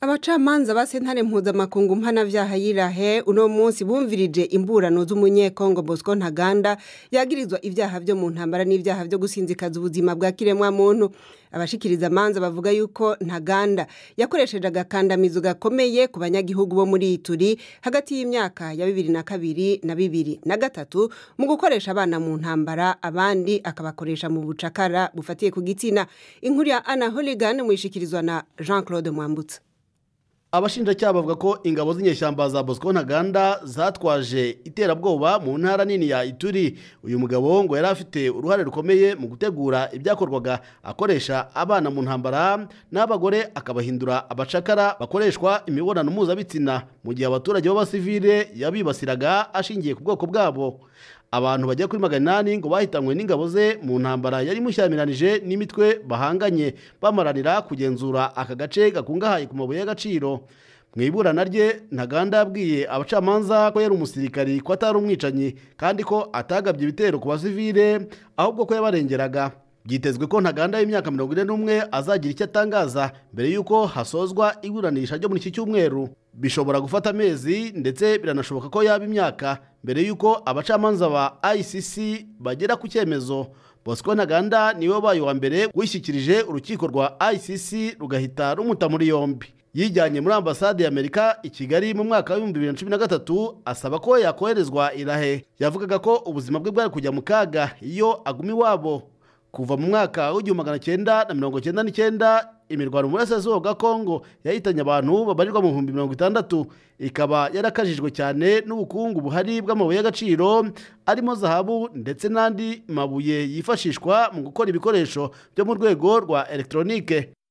abacamanza ba sentare mpuzamakungu mpanavyaha y'irahe uno munsi bumvirije imburano z'umunyekongo bosco ntaganda yagirizwa ivyaha vyo mu ntambara n'ivyaha vyo gusinzikaza ubuzima bwa kiremwa muntu abashikiriza amanza bavuga yuko ntaganda yakoresheje agakandamizo gakomeye ku banyagihugu bo muri ituri hagati y'imyaka ya bibiri na kabiri na bibiri na gatatu mu gukoresha abana mu ntambara abandi akabakoresha mu bucakara bufatiye ku gitsina inkuru ya ana holigan muyishikirizwa na jean claude mwambutsa abashinjacyaha bavuga ko ingabo z'inyeshyamba za bosco ntaganda zatwaje iterabwoba mu ntara nini ya ituri uyu mugabo ngo yari afite uruhare rukomeye mu gutegura ibyakorwaga akoresha abana mu ntambara n'abagore akabahindura abacakara bakoreshwa imibonano mpuzabitsina mu gihe abaturage b'abasivile yabibasiraga ashingiye ku bwoko bwabo abantu bagera kuri magana inani ngo bahitanywe n'ingabo ze mu ntambara yari imushyamiranyije n'imitwe bahanganye bamaranira kugenzura aka gace gakungahaye ku mabuye y'agaciro mu iburana rye ntaganda yabwiye abacamanza ko yari umusirikari ko atari umwicanyi kandi ko atagabye ibitero ku basivile ahubwo ko yabarengeraga byitezwe ko ntaganda y'imyaka mirongo ine n'umwe azagira icyo atangaza mbere y'uko hasozwa iburanisha ryo muri iki cyumweru bishobora gufata amezi ndetse biranashoboka ko yaba imyaka mbere y'uko abacamanza ba icc bagera ku cyemezo bosco ntaganda niwe wabaye uwa mbere wishyikirije urukiko rwa icc rugahita rumuta muri yombi yijyanye muri ambasade y'amerika i kigali mu mwaka w'ibihumbi bibiri na cumi na gatatu asaba ko yakoherezwa irahe yavugaga ko ubuzima bwe bwari kujya mu kaga iyo aguma iwabo kuva mu mwaka w'igihumbi magana cyenda na mirongo cyenda n'icyenda imirwano mu burasirazuba bwa kongo yahitanye abantu babarirwa mu bihumbi mirongo itandatu ikaba yarakajijwe cyane n'ubukungu buhari bw'amabuye y'agaciro arimo zahabu ndetse n'andi mabuye yifashishwa mu gukora ibikoresho byo mu rwego rwa elegitoronike